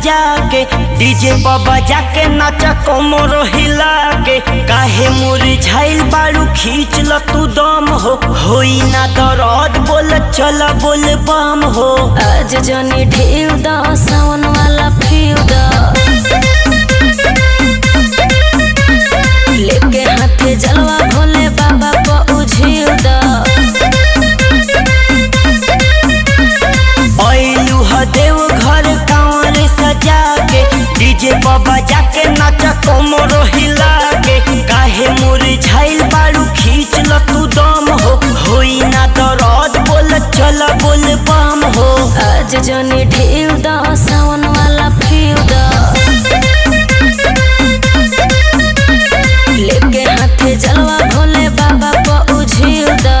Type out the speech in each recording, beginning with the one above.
सजा के डीजे पर बजा के नाचा कोमर हिला के काहे मुरझाइल बारू खींच ल तू दम हो होई ना दर्द बोल चल बोल बम हो आज जनी ढेव द सावन वाला फीव द लेके हाथे जलवा भोले बाबा को उझिव द ऐलू ह देव घर कांवर सजा के डीजे पर बजा के नाचा कोमर हिला के काहे मुरझाइल बारू खींच ल तू दम हो होई ना दर्द बोल चल बोल बम हो आज जनी ढेव द सावन वाला फीव द लेके हाथे जलवा भोले बाबा को उझिव द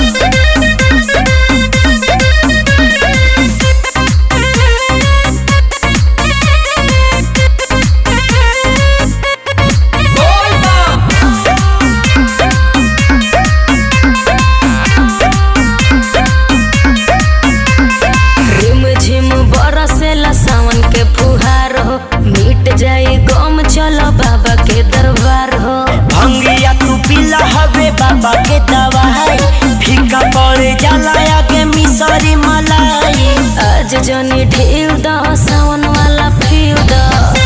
रिम झिम बरसेला सावन के फुहार हो मिट जाई गम चलो बाबा के दरबार हो भंगिया तू पिला हवे बाबा के दवाई फीका पड़ जाला आगे मिसरी मलाई आज जनी ढेव द सावन वाला फीव द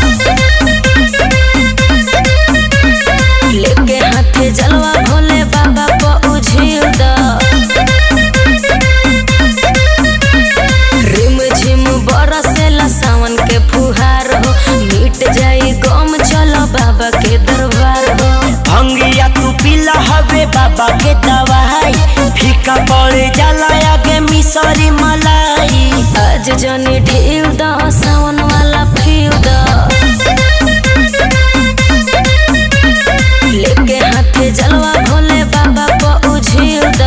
लेके हाथे जलवा भोले बाबा को उझिव द रिम झिम बरसेला सावन के फुहार हो मिट जाई गम चलो बाबा के दरबार हो भंगिया तू पिला हवे बाबा के दवाई फीका पड़ जाला आगे मिसरी मलाई आज जनी ढेव द सावन वाला फीव द लेके हाथे जलवा भोले बाबा को उझिव द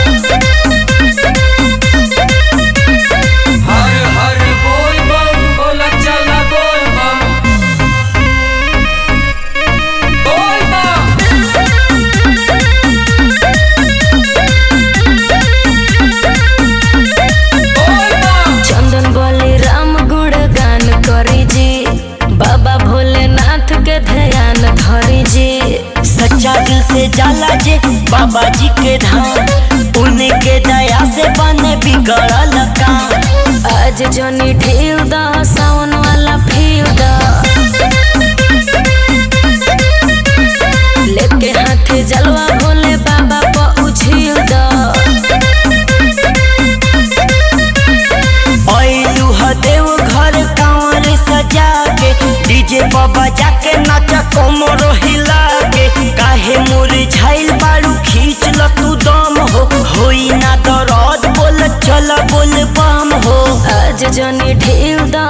हर हर बोल बम बोला चला बोल बम बोल बम बोल बम चंदन बोली राम गुण गान करी जी बाबा भोलेनाथ के ध्यान धरी जी सच्चा दिल से जाला जे बाबा जी के धाम उनके दया से बने बिगड़ल काम आज जनी ढेव द सावन वाला फीव द लेके हाथे जलवा भोले बाबा को उझिव द ऐलू ह देव घर कांवर सजा के डीजे पर बजा के नाचा कोमर हिला के काहे मुरझाइल बारू खींच ल तू दम हो होई ना दर्द बोल चल बोल बम हो आज जनी ढेव द